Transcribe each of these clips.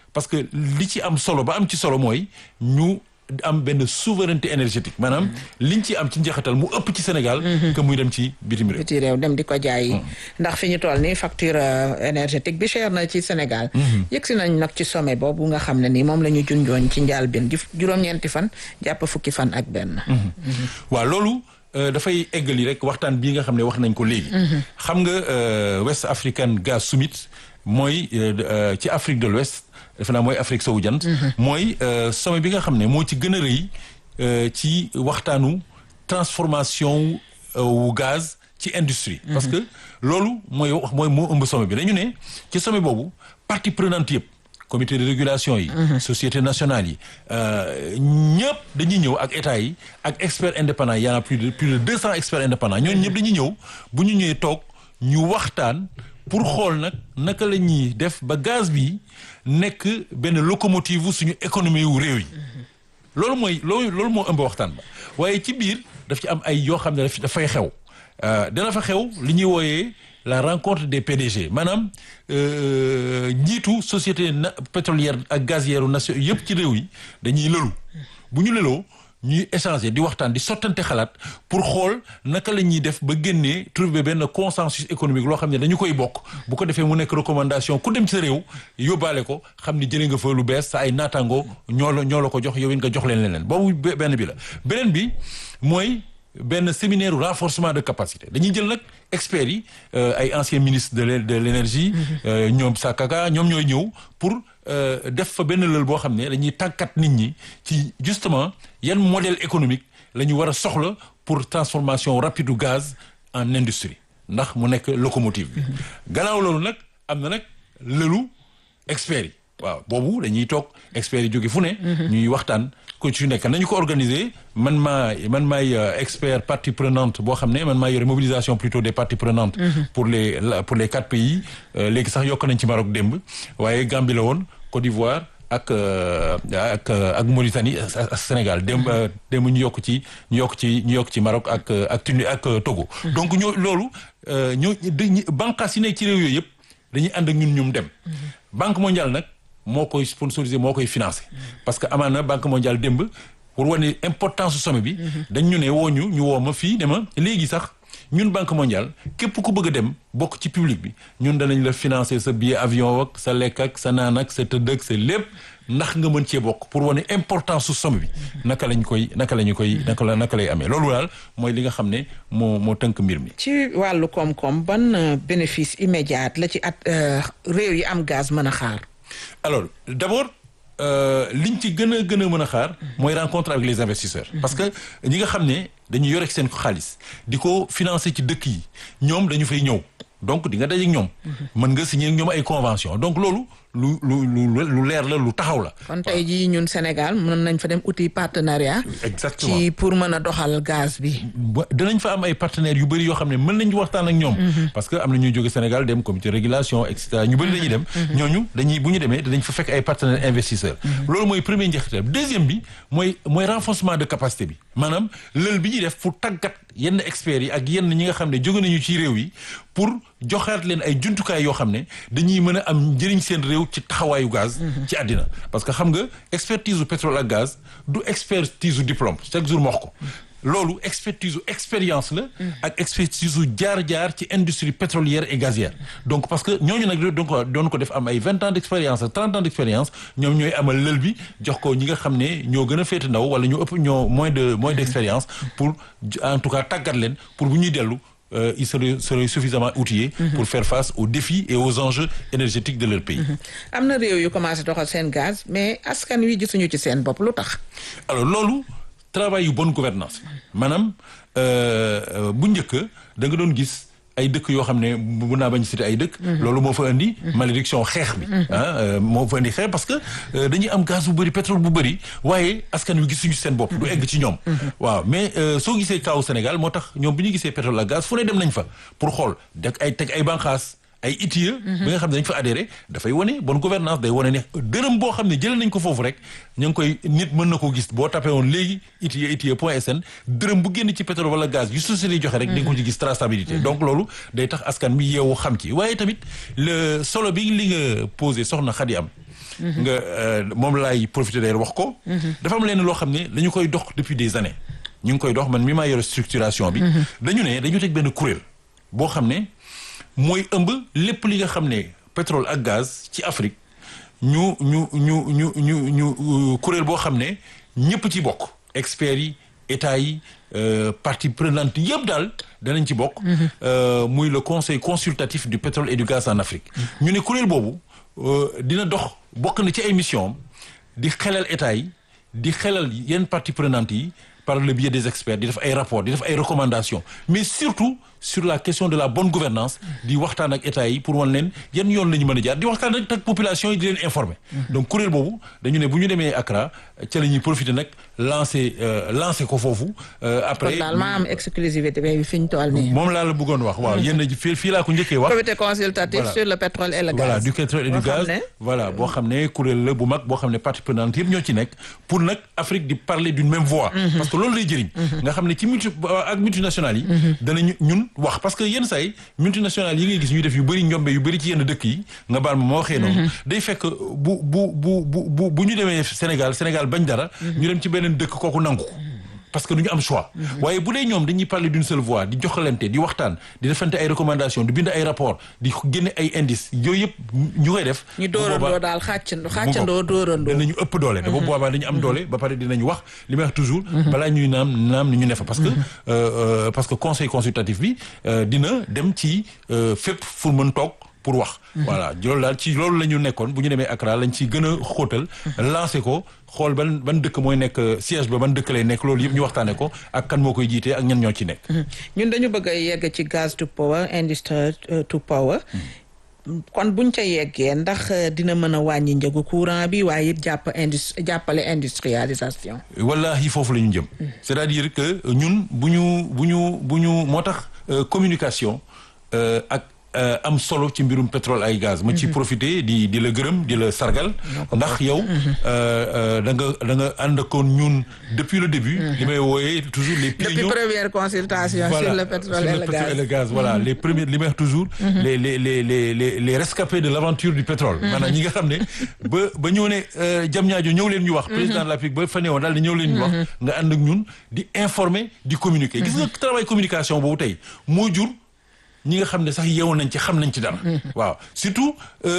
parce que li ci am solo ba am ci solo mooy ñu am benn souveraineté énergétique maanaam liñ ci am ci njeexital mu ëpp ci Sénégal que muy dem ci bitim réew biti réew dem di ko jaay ndax fi ñu toll nii facture énergétique bi cher na ci Sénégal yëg si nañ nag ci sommet boobu nga xam ne nii moom la ñu junjooñ ci njaal bin juróom-ñeenti fan jàpp fukki fan ak benn waaw loolu dafay eggali rek waxtaan bii nga xam ne wax nañ ko léegi xam nga West African Gas Summit mooy ci Afrique de l'Ouest defe naa mooy Afrique sowu jant mooy sommet bi nga xam ne moo ci gën a rëy ci waxtaanu transformation wu gaz ci industrie parce que loolu mooy wax mooy moo ëmb sommet bi dañu ne ci sommet boobu partie prenante yëpp comité de régulation yi société nationale yi ñëpp dañuy ñëw ak état yi ak experts indépendants y en a plus de plus de deux cents experts indépendants ñooñu ñëpp dañuy ñëw bu ñu ñëwee toog ñu waxtaan pour xool nag naka la ñuy def ba gaz bi nekk benn locomotive suñu économie wu réew yi loolu mooy loolu loolu moo ëmb waxtaan ba waaye ci biir daf ci am ay yoo xam ne dafay xew dana fa xew li ñuy wooyee la rencontre des PDG maanaam njiitu société pétrolière ak gazière nation yëpp ci réew yi dañuy lëlu bu ñu lëloo ñuy échanger di waxtaan di sottante xalaat pour xool naka la ñuy def ba génnee trouver benn consensus économique loo xam ne dañu koy bokk bu ko defee mu nekk recommandation ku dem ci sa réew yóbbaale ko xam ni jëlee nga fa lu bees sa ay naataango ñoo la ñoo la ko jox yow it nga jox leen leneen boobu benn bi la beneen bi mooy benn séminaire renforcement de capacité dañuy jël nag experts yi ay anciens ministres de de l'énergie ñoom Sakaka ñoom ñooy ñëw pour def fa benn lël boo xam ne dañuy tàggat nit ñi ci justement yan modèle économique la ñu war a soxla pour transformation rapide du gaz en industrie ndax mu nekk locomotive bi gannaaw loolu nag am na nag lëlu experts yi waaw boobu dañuy toog experts yi jóge fu ne ñuy waxtaan ko ci nekk nañu ko organiser man maa man maay expert partie prenante boo xam ne man maa yore mobilisation plutôt des parties prenantes pour les pour les quatre pays léegi sax yokk nañ ci Maroc démb waaye Gambie la woon Côte d'Ivoire ak ak ak Mauritanie ak Sénégal démb démb ñu yokk ci ñu yokk ci ñu yokk ci Maroc ak ak Tunisie ak Togo donc ñoo loolu ñoo banqaas yi nekk ci réew yooyu yëpp dañuy ànd ak ñun ñum dem Banque mondiale nag moo koy sponsorisé moo koy financé parce que amaana banque mondiale démb pour wane importance su sommet bi dañ ñu ne woo ñu ñu woo ma fii ne ma léegi sax ñun banque mondiale képp ku bëgg a dem bokk ci public bi ñun danañ la financer sa billet avion ak sa lekk ak sa naan ak sa tëdd ak sa lépp ndax nga mën cee bokk pour wane importance su sommet bi naka lañ koy naka la ñu koy naka la naka lay amee loolu daal mooy li nga xam ne moo moo tënk mbir mi. ci wàllu koom-koom ban bénéfice immédiat la ci at réew yi am gaz mën a xaar. alors d'abord liñ ci gën a gën a mën a xaar mooy rencontre avec les investisseurs parce que ñi nga xam ne dañu yore seen xaalis di ko financer ci dëkk yi ñoom dañu fay ñëw donc di nga daje ak ñoom mën nga signer ak ñoom ay convention donc loolu lu lu lu lu leer la lu taxaw la kon tey jii ñun Sénégal mën nañ fa dem outil partenariat exactement ci pour mën a doxal gaz bi dinañ fa am ay partenaires yu bëri yoo xam ne mën nañ waxtaan ak ñoom parce que am na ñuy jóge Sénégal dem comité de régulation et cetera ñu bëri dañuy dem ñooñu dañuy bu ñu demee danañ fa fekk ay partenaires investisseurs loolu mooy premier njeexital deuxième bi mooy mooy renforcement de capacité bi maanaam lël bi ñuy def pour tàggat yenn experts yi ak yenn ñi nga xam ne jóge nañu ci réew yi pour joxaat leen ay jumtukaay yoo xam ne dañuy mën a am njëriñ seen réew ci taxawaayu gaz ci àddina parce que xam nga expertise u pétrole ak gaz du expertise u diplôme chaque jour ma wax ko loolu expertise u expérience la ak expertise u jaar-jaar ci industrie pétrolière et gazière donc parce que ñooñu nag doon doon ko def am ay vingt ans d' expérience ak trente ans d' expérience ñoom ñooy amal lël bi jox ko ñi nga xam ne ñoo gën a féete ndaw wala ñoo ëpp ñoo moins de moins d' expérience pour en tout cas tàggat leen pour bu ñuy dellu Euh, ils seraient, seraient suffisamment outillés mm -hmm. pour faire face aux défis et aux enjeux énergétiques de leur pays. am na réew yu commencé doxal seen gaz mais askan wi gisuñu ci seen bopp lu tax. alors loolu travail yu bonne gouvernance maanaam bu njëkk da nga doon gis. ay dëkk yoo xam ne bu naa bañ cité ay dëkk loolu moo fa indi malédiction xeex bi ah moo fa indi xeex parce que dañuy am gaz bu bëri pétrole bu bëri waaye askan wi gisuñu seen bopp du egg ci ñoom waaw mais soo gisee kaw Sénégal moo tax ñoom bi ñu gisee pétrole ak gaz fu ne dem nañ fa pour xool deg ay teg ay banqaas ay ITIE bi nga xam ne dañ fa adhéré dafay wane bonne gouvernance day wane ne dërëm boo xam ne jëlee nañ ko foofu rek ñu ngi koy nit mën na ko gis boo tapé woon léegi ITIE ITIE point sn dërëm bu génn ci pétrole wala gaz yu société yi joxe rek di nga ko ci gis traçabilité donc loolu day tax askan bi yeewu xam ci waaye tamit le solo bi li nga posé soxna Xadi am nga moom laay profiter d'ailleurs wax ko dafa am leen loo xam ne dañu koy dox depuis des années ñu ngi koy dox man mi maa yore structuration bi dañu ne dañu teg benn kuréel boo xam ne mooy ëmb lépp li nga xam ne pétrole ak gaz ci Afrique ñu ñu ñu ñu ñu ñu kuréel boo xam ne ñëpp ci bokk experts yi état yi parties prenantes yëpp daal danañ ci bokk muy le conseil consultatif du pétrole et du gaz en Afrique ñu ne kuréel boobu dina dox bokk na ci ay mission di xelal état yi di xelal yenn parties prenantes yi par le biais des experts di def ay rapports di def ay recommandations mais surtout sur la question de la bonne gouvernance di waxtaan ak état yi pour wan leen yan yoon la ñu mën a jaar di waxtaan ak ak population yi di leen informer. donc kuréel boobu dañu ne bu ñu demee Accra ca la ñuy profiter nag lancer lancer ko foofu. après kon daal maa am exclusivité bi fi ñu toll nii. moom laa la bëggoon wax waaw yéen fii fii laa ko njëkkee wax. comité consultatif sur le pétrole et le gaz. voilà du pétrole et du gaz voilà boo xam ne kuréel la bu mag boo xam ne parties prenantes yëpp ñoo ci nekk pour nag Afrique di parler d'une même voix. parce que loolu lay jëriñ. nga xam ne ci multi ak multinationales yi. danañu ñun wax parce que yenn saa yi multinationales yi ngay gis ñuy def yu bëri njombe yu bëri ci yenn dëkk yi nga baal ma ma waxee noonu. day fekk bu bu bu bu bu ñu demee Sénégal Sénégal bañ dara. ñu dem ci beneen dëkk kooku nangu. parce que du ñu am choix. waaye bu dee ñoom dañuy parler d'une seule voix di joxalante di waxtaan di defante ay recommandations di bind ay rapports di génne ay indices yooyu yëpp ñu koy def. ñu dóorandoo daal xàccandoo xàccandoo dóorandoo. danañu ëpp doole. dafa boobaa dañu am doole ba pare dinañu wax li may wax toujours. balaa ñuy naam naam ni ñu ne fa parce que parce que conseil consultatif bi dina dem ci fépp fu mën toog. pour wax voilà loolu daal ci loolu la ñu nekkoon bu ñu demee Accra lañ ci gën a xóotal lancé ko xool ban ban dëkk mooy nekk siège ba ban dëkk lay nekk loolu yëpp ñu waxtaane ko ak kan moo koy jiitee ak ñan ñoo ci nekk ñun dañu bëgg a yegg ci gaz to power industry to power kon buñ ca yeggee ndax dina mën a wàññi njëgu courant bi waaye it jàpp indus jàppale industrialisation wallahi foofu la ñu jëm c'est-à-dire que ñun bu ñu bu ñu bu ñu moo tax communication ak am solo ci mbirum pétrole ay gaz ma ci profité di di la gërëm di la sargal ndax yow da nga da nga ànd akoon ñun depuis le début li may wooyee toujours les depuis première consultation sur le pétrole et le gaz voilà les premiers li may wax toujours les les les les les les rescapés de l'aventure du pétrole maanaam ñi nga xam ne ba ba ñëw ne jam ñaajo ñëw leen ñu wax président de la République ba fa newoon daal di ñëw leen ñu wax nga ànd ak ñun di informer di communiquer gis nga travail communication boobu tey moo jur ñi nga xam ne sax yeewu nañ ci xam nañ ci dara. waaw surtout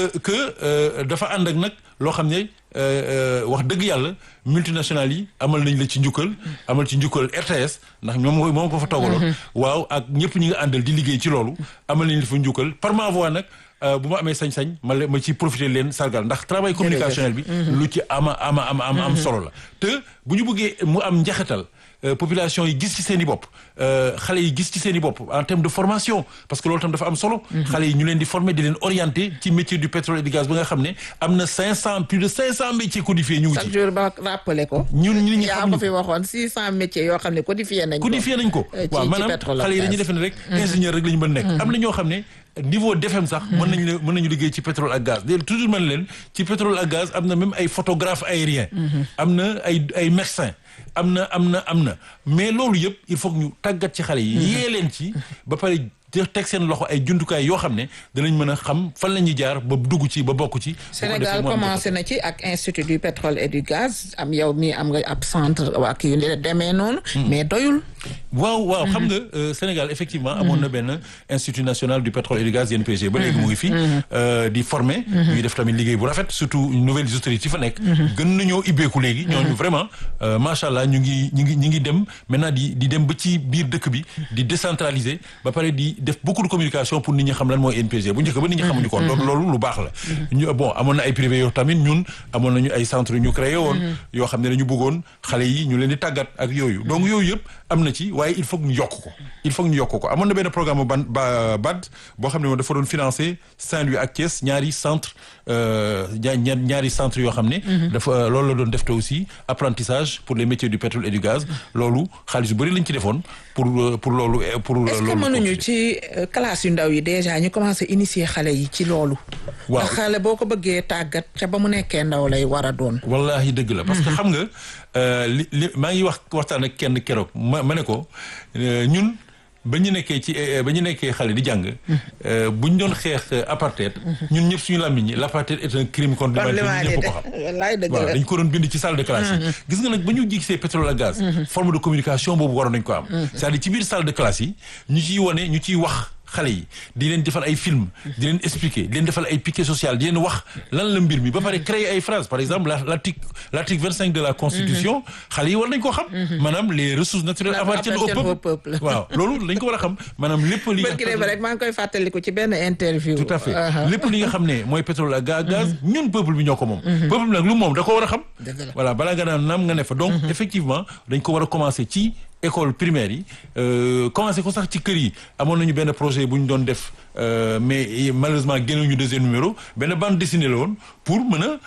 que dafa ànd ak nag loo xam ne wax dëgg yàlla multinationales yi amal nañ la ci njukkal. amal ci njukkal RTS ndax ñoom moom ko fa toogaloon. waaw ak ñëpp ñi nga àndal di liggéey ci loolu amal nañ la fa njukkal par ma voix nag. bu ma amee sañ-sañ ma ma ci profiter leen sargal ndax travail communicationnel bi. lu ci ama ama ama ama am solo la. te bu ñu bëggee mu am njaxatal population yi gis ci seen i bopp xale yi gis ci seen i bopp en termes de formation parce que loolu tam dafa am solo. xale yi ñu leen di former di leen orienter ci métier du pétrole et du gaz ba nga xam ne am na 500 plus de 500 métiers codifiés ñu ngi ci. chaque jour ba rappelé ko. ñun ñi ñu yaa ko fi waxoon 600 métiers yoo xam ne codifié nañ ko. codifié nañ ko waaw maanaam xale yi dañuy defe ne rek. ingénieur rek la ñu mën nekk. am na ñoo xam ne. niveau DFM sax mën nañu la mën nañu liggéey ci pétrole ak gaz léegi toujours mën leen ci pétrole ak gaz am na même ay photographe aérien am na ay ay médecin am na am na am na mais loolu yëpp il faut que ñu tàggat ci xale yi yee leen ci ba pare teg seen loxo ay jumtukaay yoo xam ne danañ mën a xam fan la ñuy jaar ba dugg ci ba bokk ci Sénégal commencé na ci ak institut du pétrole et du gaz am yow mi am nga ab centre ak yu demee noonu mais doyul waaw waaw xam nga Sénégal effectivement amoon na benn institut national du pétrole et du gaz INPG ba léegi mu ngi fi di former ñuy def tamit liggéey bu rafet surtout nouvelles autorités fa nekk gën nañoo ibbeeku léegi ñooñu vraiment macha allah ñu ngi ñu ngi ñu ngi dem maintenant di di dem ba ci biir dëkk bi di décentraliser ba pare di def beaucoup de communication pour nit ñi xam lan mooy INPG bu njëkk ba nit ñi xamuñu ko loolu loolu lu baax la ñu bon amoon na ay privé yoo tamit ñun amoon nañu ay centre ñu créé woon yoo xam ne dañu bëggoon xale yi ñu leen di tàggat ak yooyu donc yooyu yëpp am na ci waaye il faut que ñu yokk ko il faut que ñu yokk ko amoon na benn programme ban ba BAD boo xam ne moom dafa doon financer Saint-Louis ak Thiès ñaari centre ñaari centre yoo xam ne dafa loolu la doon def te aussi apprentissage pour les métiers du pétrole et du gaz loolu xaalis bu bëri lañ ci defoon pour pour loolu pour loolu est-ce que mënuñu ci classe yu ndaw yi déjà ñu commencé initier xale yi ci loolu waaw ndax xale boo ko bëggee tàggat ca ba mu nekkee ndaw lay war a doon wallahi dëgg la parce que xam nga li li maa ngi wax waxtaan ak kenn keroog ma ma ne ko ñun ba ñu nekkee ci ba ñu nekkee xale di jàng bu ñu doon xeex apartheid ñun ñëpp suñu làmmiñ ñi l'apartheid est un crime contre l'humanité ñëpp ko xam wallaay dëgg waaw la dañ ko doon bind ci salle de classe yi gis nga nag ba ñu gisee pétrole ak gaz forme de communication boobu waroon nañ ko am c'est-à-dire ci biir salle de classe yi ñu ciy wone ñu ciy wax xale yi di leen defal ay film di leen expliquer di leen defal ay piquet social di leen wax lan la mbir mi ba pare créer ay phrases par exemple la l'article l'article vingt cinq de la constitution xale yi war nañ koo xam maanaam les ressources naturelles appartiennent au Appartiennent au peuple peuple. waaw loolu dañ ko war a xam maanaam lépp li nga bërki dee ba rek maa ngi koy fàttaliku ci benn interview tout à fait Aha. lépp li nga xam ne mooy pétrole ak gaz gaz ñun peuple bi ñoo ko moom peuple bi nag lu moom da ko war a xam Dëgg la. voilà balaa nga naan naam nga ne fa donc effectivement dañ ko war a commencer ci école primaire yi euh, commencer ko sax ci kër yi amoon nañu benn projet bu ñu doon def euh, mais malheureusement génnuñu deuxième numéro benn bande dessinée la woon pour mën a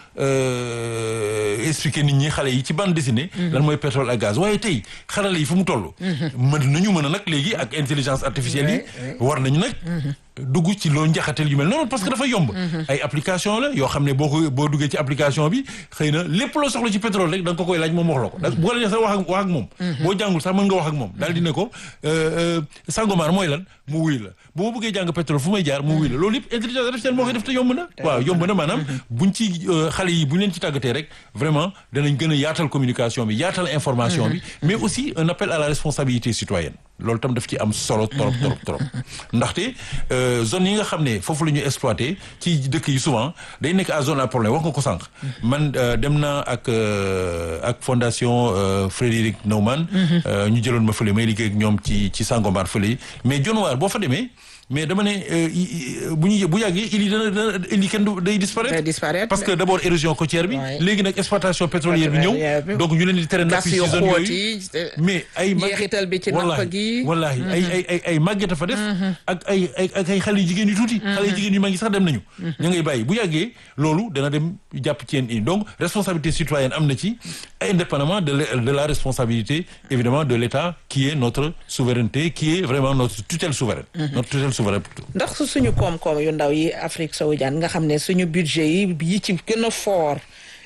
euh, expliquer nit ñi xale yi ci bande dessinée lan mooy pétrole ak gaz waaye tey xarala yi fu mu toll mën nañu mën a nag léegi ak intelligence artificielle yi war nañu nag dugg ci loo njaxatel yu mel noonu parce que dafa yomb ay application la yoo xam ne boo ko boo duggee ci application bi xëy na lépp loo soxla ci pétrole rek da nga ko koy laaj moom wax la ko da bu ko la sax wax ak wax ak moom boo jàngul sax mën nga wax ak moom daal di ne ko euh, euh, Sangomar mooy lan mu wuy la bu ma bëggee jàng pétrole fu may jaar mu wuy la loolu yëpp intelligence artificielle moo koy def te yomb na waaw yomb na maanaam buñ ci euh, xale yi buñ leen ci tàggatee rek vraiment danañ gën a yaatal communication bi yaatal information bi mais aussi un appel à la responsabilité citoyenne loolu tam daf ci am solo trop trop trop ndaxte euh, zone yi nga xam ne foofu la ñu exploité ci dëkk yi souvent day nekk à zone à problème wax nga ko sànq man euh, dem naa ak euh, ak fondation euh, Frédéric Naumann euh, ñu jëloon ma fële may liggéey ak ñoom ci ci Sangomar fële mais Dionewar boo fa demee mais dama ne euh, i- i- bu ñu bu yàggee il yi dana dana il yi kenn du day disparaître Day disparaître. parce que d'abord érosion côtière bi Ouais. léegi nag exploitation pétrolière bi Pétrolière bi. ñëw donc ñu leen di tere gas nappi ci yu zone xóot yooyu yi mais ay mag- jeexital bi ci napp wallahi, gi. wallahi ay ay ay ay màgget a fa def ak ay ay ak ay xale yu jigéen yu tuuti xale yu jigéen yu mag yi sax dem nañu ña ngay bàyyi bu yàggee loolu dana dem jàpp ci yéen i donc responsabilité citoyenne am na ci indépendamment de la, de la responsabilité évidemment de l'État qui est notre souveraineté qui est vraiment notre tutelle souveraine notre tutelle souveraine plutôt ndax su suñu koom-koom yu ndaw yi Afrique sowu jant nga xam ne suñu budget yi yi ci gën a fort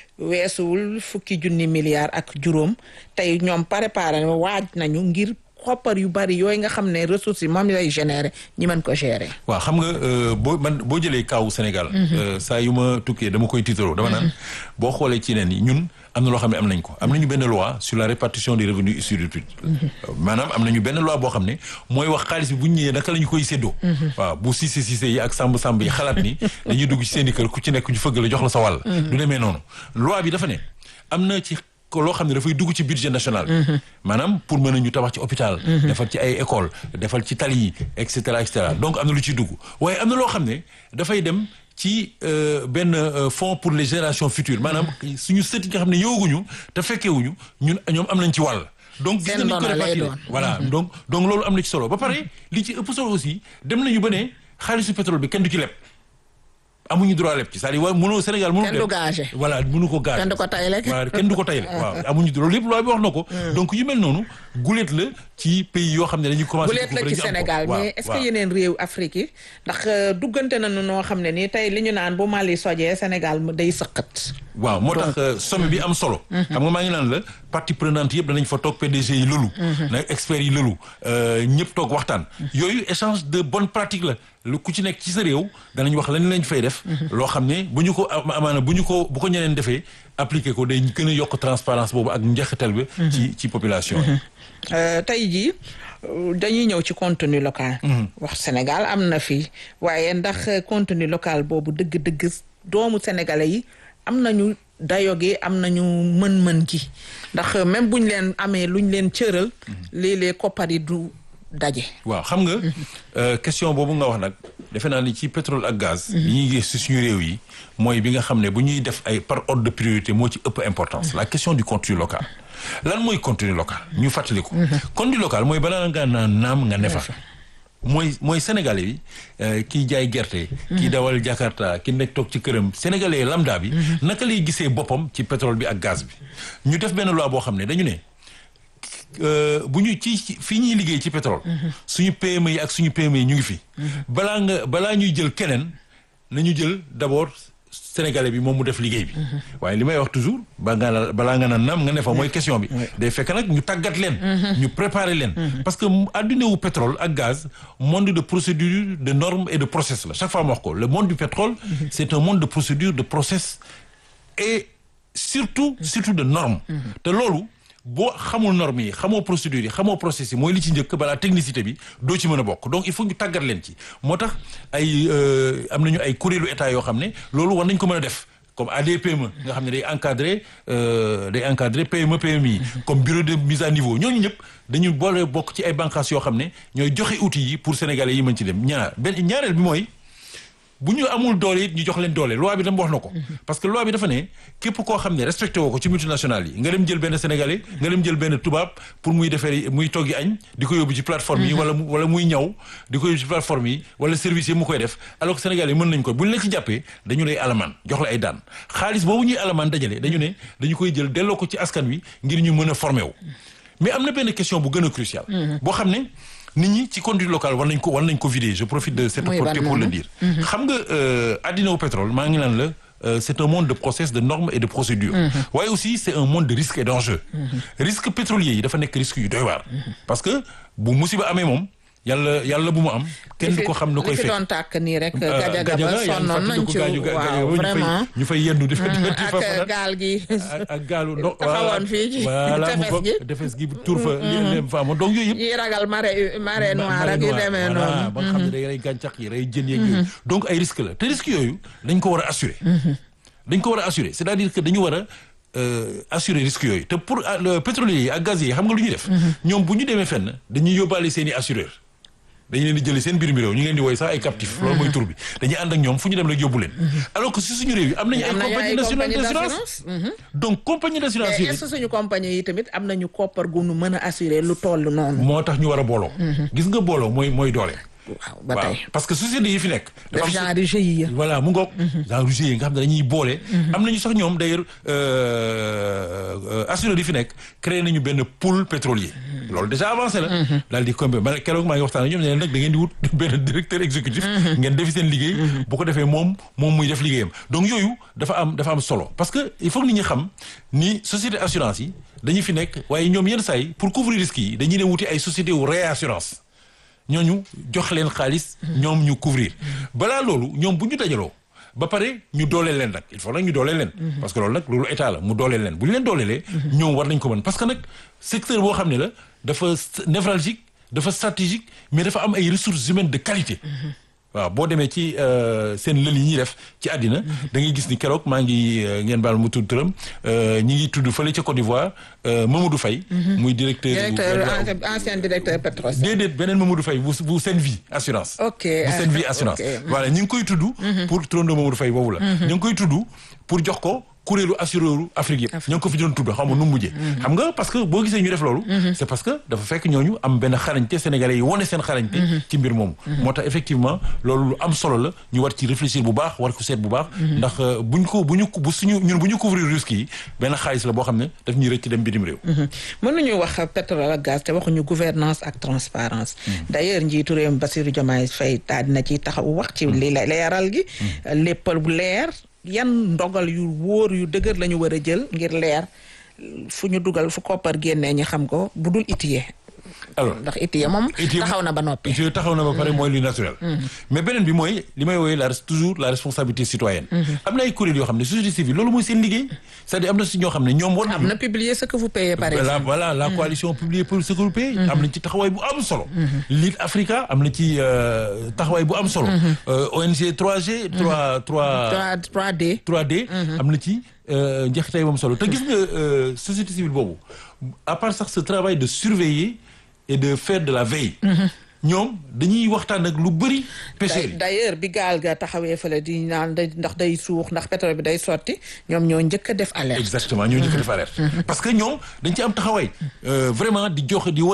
weesuwul fukki junni milliards ak juróom tey ñoom préparé na waaj nañu ngir xoppar yu bari yooyu nga xam ne ressources yi moom lay générer ñi mën ko gérer. waaw xam nga euh, boo man boo jëlee kaawu Sénégal euh, saa yu ma tukkee dama koy tiitaroo dama naan boo xoolee ci neen yi ñun am na loo xam ne am nañ ko am nañu benn loi sur la répartition des revenus issus du public maanaam am nañu benn loi boo xam ne mooy wax xaalis bi bu ñu ñëwee naka la ñu koy séddoo waaw bu Cissé Cissé yi ak Samb Samb yi xalaat ni dañuy dugg ci seen i kër ku ci nekk ñu fëgg la jox la sa wàll du demee noonu loi bi dafa ne am na ci ko loo xam ne dafay dugg ci budget national bi maanaam pour mën a ñu tabax ci hôpital defal ci ay école defal ci tali yi et cetera et cetera donc am na lu ciy dugg waaye am na loo xam ne dafay dem ci euh, benn euh, fonds pour les générations futures maanaam suñu sët yi nga xam ne yooguñu te fekkewuñu ñun ñoom am nañ ci wàll donc gis Seen nga ni ñu ko ndono lay répartir doon. voilà donc donc loolu am na ci solo ba pare li ci ëpp solo aussi dem nañu ba ne xaalisu pétrole bi kenn du ci leb amuñu droit leb ci c'est-à-dire waa mënoo Sénégal mënu Kenn du gagé. voilà mënu ko gagé Kenn du ko tayle. voilà kenn du ko tayle waaw amuñu loolu lépp loi bi wax na ko donc yu mel noonu guléet la ci pays yoo xam ne dañuy commencé bu leet la ci Sénégal mais est-ce que yeneen réew Afrique yi ndax euh, duggante nañu noo xam ne nii tey li ñu naan bu Mali sojee Sénégal mu day sëqat. waaw moo tax euh, sommet bi am solo xam nga maa ngi naan la partie prenante yëpp danañ fa toog PDG yi lëlu na experts yi lëlu euh, ñëpp toog waxtaan yooyu échange de bonne pratique la lu ku ci nekk ci sa réew danañ wax lan lañ fay def loo xam ne bu ñu ko am- amaana bu ñu ko bu ko ñeneen defee appliquer ko day gën a yokk transparence boobu ak njeexital bi ci ci population yi Euh, tey jii euh, dañuy ñëw ci contenu local. wax Sénégal am na fi waaye ndax euh, contenu local boobu dëgg-dëgg doomu sénégalais yi am nañu dayo gi am nañu mën-mën gi ndax euh, même buñ leen amee luñ leen cëral léeg-léeg koppar yi du daje. waaw xam nga euh, question boobu nga wax nag defe naa ni ci pétrole ak gaz yi ñuy gis ci suñu réew yi mooy bi nga xam ne bu ñuy def ay par ordre de priorité moo ci ëpp importance la question du contenu local lan mooy contenu local ñu fàttali ko contenu local mooy balaa nga naan naam nga ne fa mooy mooy sénégalais bi euh, kiy jaay gerte kii dawal jakarta ki nekk toog ci këram sénégalais lambda bi naka lay gisee boppam ci pétrole bi ak gaz bi ñu def benn loi boo xam ne dañu ne euh, bu ñu ci ci- fii ñuy liggéey ci pétrole suñu PME yi ak suñu PME yi ñu ngi fi balaa nga balaa ñuy jël keneen nañu jël d'abord sénégalais bi moom mu def liggéey bi waaye li may wax toujours ba nga balaa nga naan naam nga ne fa mooy question bi day fekk nag ñu tàggat leen ñu préparer leen parce que adduna wu pétrole ak gaz monde de procédure de normes et de process la chaque fois ma wax ko le monde du pétrole c'est un monde de procédure de process et surtout surtout de normes te loolu boo xamul normes yi xamoo procédures yi xamoo process yi mooy li ci njëkk balaa technicité bi doo ci mën a bokk donc il faut ñu tàggat leen ci moo tax ay am nañu ay kuréelu état yoo xam ne loolu war nañ ko mën a def comme ADPME nga xam ne day encadrer day encadrer PME PMI comme bureau de mise à niveau ñooñu ñëpp dañu boole bokk ci ay bànqaas yoo xam ne ñooy joxe outils yi pour sénégalais yi mën ci dem ñaar benn ñaareel bi mooy bu ñu amul doole it ñu jox leen doole loi bi dama wax na ko parce que loi bi dafa ne képp koo xam ne respecté woo ko ci multinationales yi nga dem jël benn sénégalais nga dem jël benn tubaab pour muy defee muy toggi añ di ko yóbbu ci plateforme yi wala wala muy ñaw di ko yóbbu ci plateforme yi wala service yi mu koy def alors que sénégalais yi mën nañ ko bu ñu la ci jàppee dañu lay alamaan jox la ay daan xaalis boobu ñuy alamaan dajale dañu ne dañu koy jël delloo ko ci askan wi ngir ñu mën a formé wu mais am na benn question bu gën a crucial boo xam ne nit ñi ci conduite locale war nañ ko war nañ ko vider je profite de cette opportunité pour le dire xam nga addina au pétrole maa ngi naan la c'est un monde de process de normes et de procédures waaye aussi c'est un monde de risques et d'enjeux risque pétrolier yi dafa nekk risque yu doy waar parce que bu musiba amee moom yàlla yàlla bu mu am kenn du ko xam na koy fekk li fi doon tàkk nii rek gajaga ba sonnoon nañ ci waaw vraiment ñu fay yendu di fa ak gaal gi ak gaalu ndox taxawoon fii ci voilà mu tefes ko gi defes gi tur fa li leen fa amoon donc yooyu yëpp yi ragal marée marée noire ak yu demee voilà ba nga xam ne noonu day rey gàncax yi rey jën yeeg yooyu donc ay risque la te risque yooyu dañ ko war a assurer dañ ko war a assurer c'est-à-dire que dañu war a euh, assurer risque yooyu te pour ah, le pétrolier yi ak gaz yi xam nga lu ñuy def ñoom bu ñu demee fenn dañuy yóbbaale seen i assureur dañu leen di jëlee seen biir mi réew ñu ngi leen di woy sax ay captif loolu mooy tur bi dañuy ànd ak ñoom fu ñu dem rek yóbbu leen alors que si suñu réew yi am nañu ay am nañu compagnie ay nationale compagnie d'assurance d'assurance donc compagnie d'assurance mais yooyu est-ce que suñu compagnie yi tamit am nañu koppar gu nu mën a assurer lu toll noonu moo tax ñu war a booloo gis nga booloo mooy mooy doole waaw ba waaw tey parce que société yi fi nekk def am genre GIE voilà mu ngoog genre GIE nga xam ne dañuy boole am nañu sax ñoom d'ailleurs euh, assureurs yi fi nekk créé nañu benn pool pétrolier loolu déjà avancé la daal di combi ma keroog maa ngi waxtaan ak ñoom ne leen nag da ngeen di wut benn directeur exécutif ngeen defi seen liggéey bu ko defee moom moom muy def liggéeyam donc yooyu dafa am dafa am solo parce que il faut que nit ñi xam ni société assurance yi dañu fi nekk waaye ñoom yenn saa yi pour couvrir risques yi dañuy dem wuti ay société wu réassurance ñooñu jox leen xaalis ñoom ñu couvrir balaa loolu ñoom bu ñu dajaloo ba pare ñu dooleel leen nag il faut nag ñu dooleel leen parce que loolu nag loolu état la mu dooleel leen bu ñu leen dooleelee ñoom war nañ ko mën parce que nag secteur boo xam ne la dafa névralgique dafa stratégique mais dafa am ay ressources humaines de qualité waaw boo demee ci seen lël yi ñuy def ci àddina da ngay gis ni keroog maa ngi ngeen baal mu tudd turam ñi ngi tudd fële ca Côte d'Ivoire Mamadou Faye muy directeur directeur ancien directeur Petros déedéet beneen Mamadou Faye bu bu seen vie assurance ok bu seen vie assurance voilà ñi ngi koy tudd pour trondo Mamadou Faye boobu la ñu ngi koy tudd pour jox ko kuréelu assureuru Afrique yëpp ñoo ngi ko fi doon tudd xam nga nu mu mujjee xam nga parce que boo gisee ñu def loolu c'est parce que dafa fekk ñooñu am benn xarañte sénégalais yi wane seen xarañte ci mbir moomu moo tax effectivement loolu lu am solo la ñu war ci réfléchir bu baax war ko seet bu baax ndax buñ ko bu ñu bu suñu ñun bu ñu couvrir risques yi benn xaalis la boo xam ne daf ñuy rëcc dem bitim réew mënuñu wax pétrole ak gaz te waxuñu gouvernance ak transparence d'ailleurs njiitu réew mi Bassirou Diomaye Faye daal dina ci taxaw wax ci li leeral gi léppal bu leer yan ndogal yu wóor yu dëgër la ñu war a jël ngir leer fu ñu dugal fu koppar génnee ñi xam ko bu dul itiyee alors ndax itiyee moom Itiyee taxaw na ba noppi je taxaw na ba pare mooy lu naturel mais beneen bi mooy li may woowee la toujours la responsabilité citoyenne am na ay kuréel yoo xam ne société civile loolu mooy seen liggéey c'est-à-dire am na si ñoo xam ne ñoom war am na publier ce que vous payez par voilà exemple voilà la coalition publiée pour ce groupe am nañ ci taxawaay bu am solo Lead Africa am na ci euh, taxawaay bu am solo Euh, ONG 3G 3 3 3 3D 3D am na ci njeexitay moom solo te gis nga euh, société civile boobu à part sax ce travail de surveiller et de faire de la veille ñoom dañuy waxtaan ak lu bëri pêcheurs yi d'ailleurs bi gaal ga taxawee fële di naan day ndax day suux ndax pétrole bi day sotti ñoom ñoo njëkk a def alerte exactement ñoo njëkk a def alerte parce que ñoom dañ ci am taxawaay euh, vraiment di joxe di wane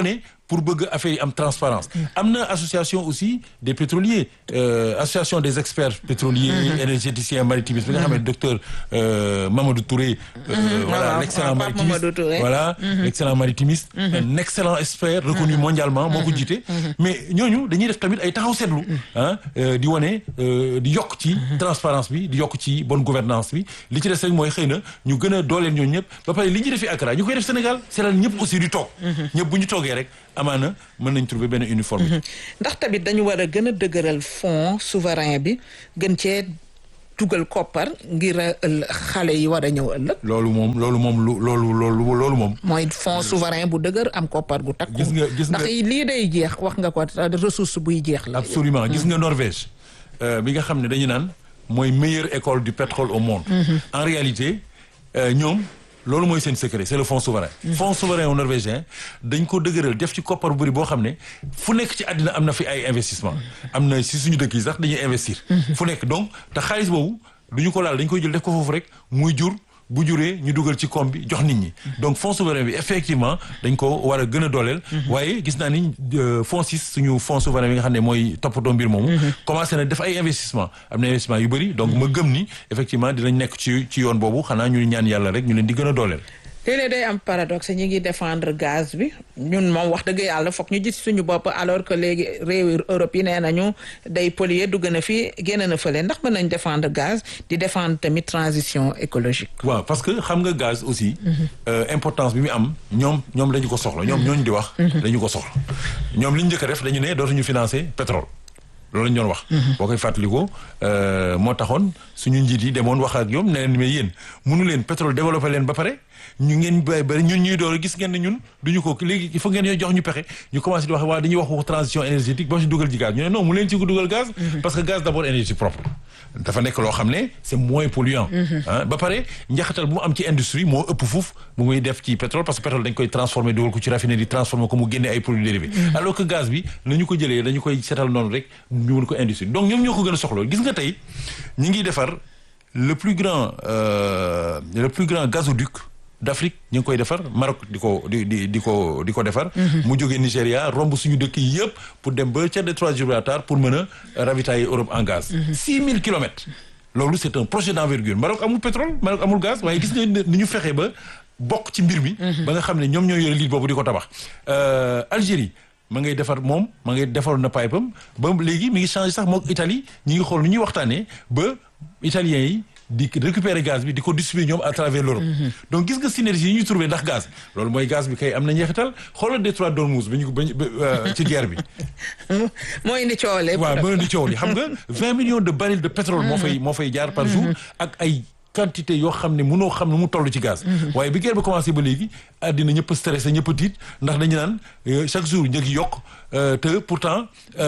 pour bëgg affaire yi am transparence am na association aussi des pétroliers euh, association des experts pétroliers énergéticiens maritimistes bi nga xam ne docteur euh, Mamadou Touré euh, voilà waaw, l'excellent waaw, Pape maritimiste Mamadou Touré. voilà l'excellent maritimiste un excellent expert reconnu mondialement moo ko jiite mais ñooñu dañuy def tamit ay taxaw seetlu ah euh, di wane euh, di yokk ci transparence bi di yokk ci bonne gouvernance bi li ci des rek mooy xëy na ñu gën a dooleel ñooñu ñëpp ba pare li ñuy def fi Accra ñu koy def Sénégal c'est ñëpp aussi di toog ñëpp bu ñu toogee rek amaana mën nañ trouver benn uniforme ndax tamit dañu war a gën a dëgëral fonds souverain bi gën cee dugal koppar ngir a ëll xale yi war a ñëw ëllëg loolu moom loolu moom lu loolu loolu loolu moom mooy fonds souverain bu dëgër am koppar gu takku Gis nga- gis nga- ndax lii day jeex wax nga ko ressource buy jeex la absolument gis nga Norvège euh, bi nga xam ne dañu naan mooy meilleure école du pétrole au monde en réalité euh, ñoom loolu mooy seen secret c'est le fonds souverain fonds souverain au norvégien dañ ko dëgëral def ci koppar bu bëri boo xam ne fu nekk ci àddina am na fi ay investissement am na si suñu dëkk yi sax dañuy investir fu nekk donc te xaalis boobu du ñu ko laal dañ koy jël def ko foofu rek muy jur bu juree ñu dugal ci koom bi jox nit ñi donc fonds souverain bi effectivement dañ ko war a gën a dooleel waaye gis naa ni euh, fonds six suñu fonds souverain bi nga xam ne mooy toppatoo mbir moomu commencé na def ay investissement am na investissement yu bëri donc ma gëm ni effectivement dinañ nekk ci ci yoon boobu xanaa ñu ñaan yàlla rek ñu leen di gën a dooleel léeg-léeg day am paradoxe ñi ngi défendre gaz bi ñun moom wax dëgg yàlla foog ñu gis suñu bopp alors que léegi réewi Europe yi nee nañu day polluer dugg na fi génn na fële ndax mën nañ défendre gaz di défendre tamit transition écologique waaw parce que xam nga gaz aussi euh, importance bi mu am ñoom ñoom dañu ko soxla ñoom ñooñu di wax dañu ko soxla ñoom li ñu njëkk a def dañu ne dootuñu financer pétrole loolu lañu doon wax boo koy fàttalikoo euh, moo taxoon suñu njiit yi demoon wax ak ñoom ne leen mais yéen mënu leen pétrole développé leen ba pare ñu ngeen bay bari ñun ñuy door gis ngeen ne ñun duñu ko léegi il faut ngeen ñoo jox ñu pexe ñu commencé di wax waa dañuy wax waxu transition énergétique boo ci dugal ci gaz ñu ne non mu leen ci dugal gaz parce que gaz d'abord énergie propre dafa nekk loo xam ne c'est moins polluant ah ba pare njaxatal bu mu am ci industrie moo ëpp fuuf bu muy def ci pétrole parce que pétrole dañ koy transformer dugal ko ci raffinerie transformer ko mu génne ay produits dérivés alors que gaz bi la ñu ko jëlee dañu koy setal noonu rek ñu mën ko industrie donc ñoom ñoo ko gën a soxla gis nga tey ñi ngi defar le plus grand euh, le plus grand gazoduc d'Afrique ñu ngi koy defar Maroc di ko di di di ko di ko defar mu jógee Nigéria romb suñu dëkk yi yëpp pour dem ba ca détroit de Gibraltar pour mën a ravitailler Europe en gaz six mille kilomètres loolu c'est un projet d'envergure Maroc amul pétrole Maroc amul gaz waaye gis nga ni ñu fexee ba bokk ci mbir mi ba nga xam ne ñoom ñoo yore liit boobu di ko tabax Algérie ma ngay defar moom ma ngay defaroon na pipe am ba léegi mi ngi changé sax mook Italie ñi ngi xool nu ñuy waxtaanee ba italiens yi di récupérer gaz bi di ko distribuer ñoom à travers l'Europe donc gis nga synergie yi ñu trouvé ndax gaz loolu mooy gaz bi kay am na njeexital xoolal détroit d'Ormuz ba ñu ba ci guerre bi moo indi coow lépp waaw moo indi coow li xam nga vingt millions de barils de pétrole moo fay moo fay jaar par jour ak ay quantité yoo xam ne mënoo xam ne mu toll ci gaz waaye bi guerre bi commencé ba léegi àddina ñëpp a stressé ñëpp a tiit ndax dañu naan chaque jour njëg yi yokk te pourtant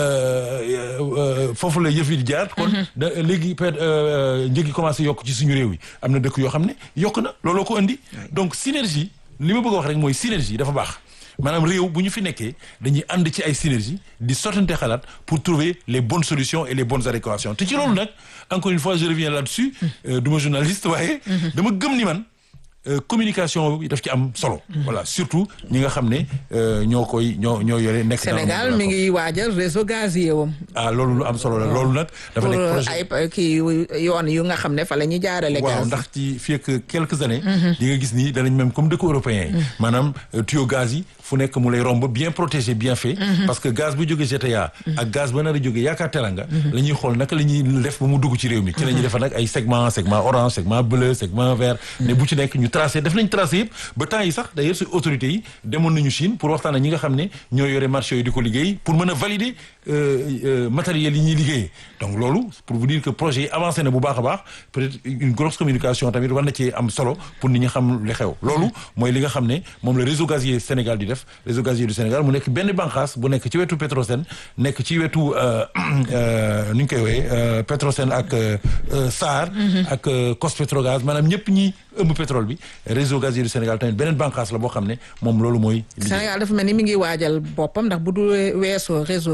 foofu la yëf yi di jaar kon da léegi peut njëg yi commencé yokk ci suñu réew yi am na dëkk yoo xam ne yokk na looloo ko indi donc synergie li ma bëgg a wax rek mooy synergie dafa baax maanaam réew bu ñu fi nekkee dañuy ànd ci ay synergie di sottante xalaat pour trouver les bonnes solutions et les bonnes adéquations te ci loolu nag encore une fois je reviens là-dessus du ma journaliste waaye dama gëm ni man communication bi daf ci am solo voilà surtout ñi nga xam ne ñoo koy ñoo ñoo yore nekk Sénégal mi ngi waajal réseau gazier wam ah loolu lu am solo la loolu nag dafa nekk projet ay kii yoon yu nga xam ne fa la ñuy jaarale waaw gaz ndax ci fii ak quelques années di nga gis ni danañ même comme dëkk européens yi maanaam tuyau gaz yi fu nekk mu lay romb bien protégé bien fait parce que gaz bu jógee GTA ak gaz ba nar a jógee yaakaar teranga la ñuy xool naka la ñuy def ba mu dugg ci réew mi ci la ñuy defar nag ay segment segment orange segment bleu segment vert ne bu ci nekk ñu tracé def nañ tracé yëpp ba temps yi sax d'ailleurs suñu autorités yi demoon nañu Chine pour waxtaan ak ñi nga xam ne ñoo yore marché yooyu di ko liggéey pour mën a valider matériel yi ñuy liggéeyee donc loolu pour vous dire que projet yi avancé na bu baax a baax peut-être une grosse communication tamit war na ci am solo pour nit ñi xam li xew loolu mooy li nga xam ne moom le réseau gazier Sénégal di def réseau gazier du Sénégal mu nekk benn bànqaas bu nekk ci wetu Petrosen nekk ci wetu nu ñu koy wooyee Petrosen ak SAR ak Cospetrogaz maanaam ñëpp ñi ëmb pétrole bi réseau gazier du Sénégal tamit beneen bànqaas la boo xam ne moom loolu mooy Sénégal dafa mel ni mi ngi waajal boppam ndax bu du weesoo réseau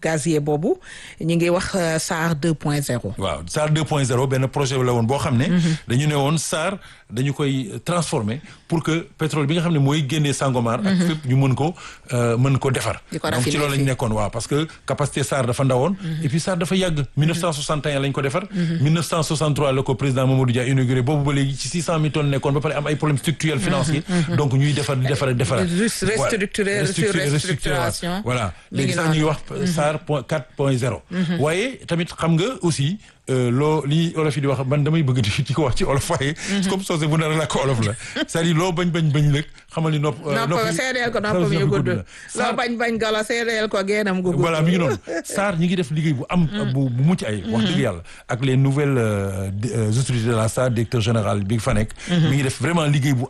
gazier boobu ñu ngi wax SAR 2.0. waaw SAR 2.0 benn projet la woon boo xam ne. dañu ne woon SAR dañu koy transformer pour que pétrole bi nga xam ne mooy génnee Sangomar. ak fépp ñu mën ko mën ko defar. donc ci loolu lañu nekkoon waaw parce que capacité SAR dafa ndawoon. et puis SAR dafa yàgg 1961 lañ ko defar. 1963 la ko président Mamadou Dia inauguré boobu ba léegi ci 600 000 tonnes nekkoon ba pare am ay problèmes structurels financiers. donc ñuy defar di defar defaraat. restructurer restructuration voilà léegi sax ñuy wax SAR point 4.0. waaye tamit xam nga aussi. loo li olof yi di wax man damay bëgg di ko wax ci olof waaye. comme soose bu nar a làkk olof la. c'est-à-dire loo bañ bañ bañ lëg xamal ni nopp. nopp seedeel ko noppam yu gudd. loo bañ bañ golo seedeel ko geenam gu gudd. voilà mi ngi noonu SAR ñi ngi def liggéey bu am. bu bu mucc ay wax dëgg yàlla ak les nouvelles autorités de la SAR directeur général bi fa nekk. mi ngi def vraiment liggéey bu